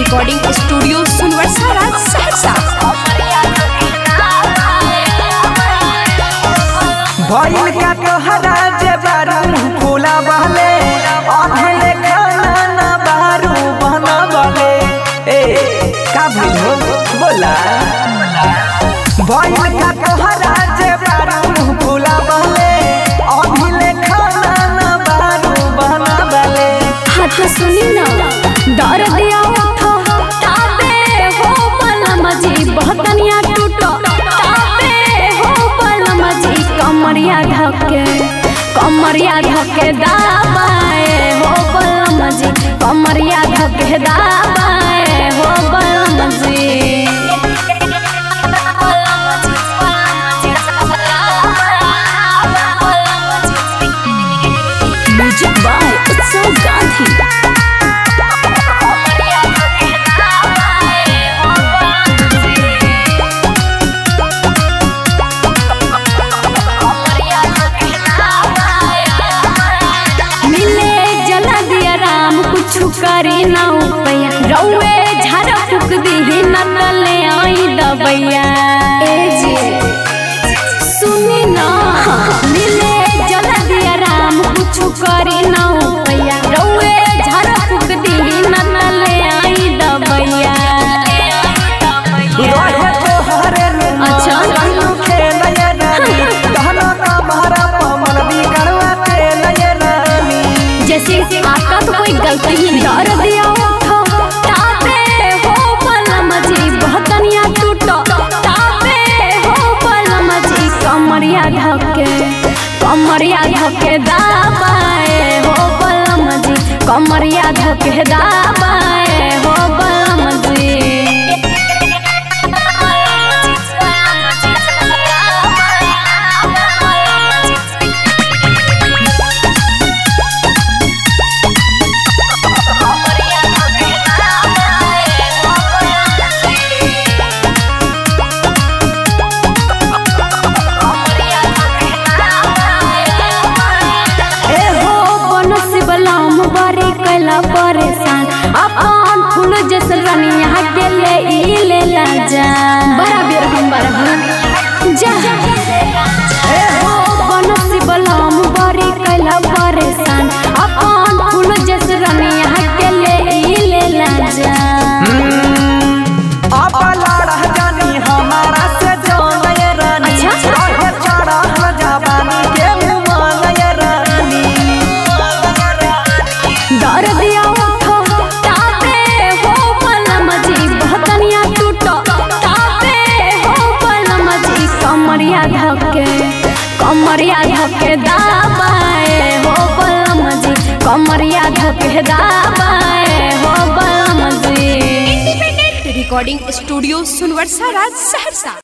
Recording studio सुनवर्सा राज सहरसा भइल का तोहरा जे बारू खोला बहले अधले खाना ना बारू बहना बहले ए का भइल हो बोला भइल का तोहरा जे बारू खोला बहले अधले खाना ना बारू बहना बहले हाथ सुनी ना डर दिया उठो ताबे हो पलम जी बहतनिया टूटो ताबे हो पलम जी कमरिया धके कमरिया धके दाबाए हो पलम जी कमरिया धके दाबाए हो पलम जी म्यूजिक बाय उत्सव गांधी मिले जला दिया राम कुछ करी ना उपैया रउए झाड़ फूक दी न तले आई दबैया ए जी सुनी ना मिले जला दिया राम कुछ करी ना उपैया रउए झाड़ फूक दी न तले आई दबैया रहे तोहरे नुमा अच्छा। कहियो खेलय रानी कहना का मारा पमन बिगड़वा खेलय रानी जैसे आपका तो कोई गलती ही नहीं डर दिया उठो ताबे हो पलम जी बहतनिया टूटो ताबे हो पलम जी कमरिया धके कमरिया धके दाबाए हो पलम जी कमरिया धके दाबाए हो पलम जी ए हो बनस बलाम बारे कैला परेशान अपन फूल जस रनिया के ले ई ले ला जा बड़ा बेर हम बड़ा जा ए हो बनस बलाम बारे कैला परेशान अपन फूल जस रनिया के ले ई ले ला जा अब लड़ा जानी हमारा से जानय रानी अच्छा। रहे चढ़ल जवानी के मुमानय रानी डर दिया उठो ताबे हो पलम जी बहतनिया टूटो ताबे हो पलम जी कमरिया धके कमरिया धके दाबाए हो पलम जी कमरिया धके दाबाए हो पलम जी रिकॉर्डिंग स्टूडियो सुनवर्सा राज सहरसा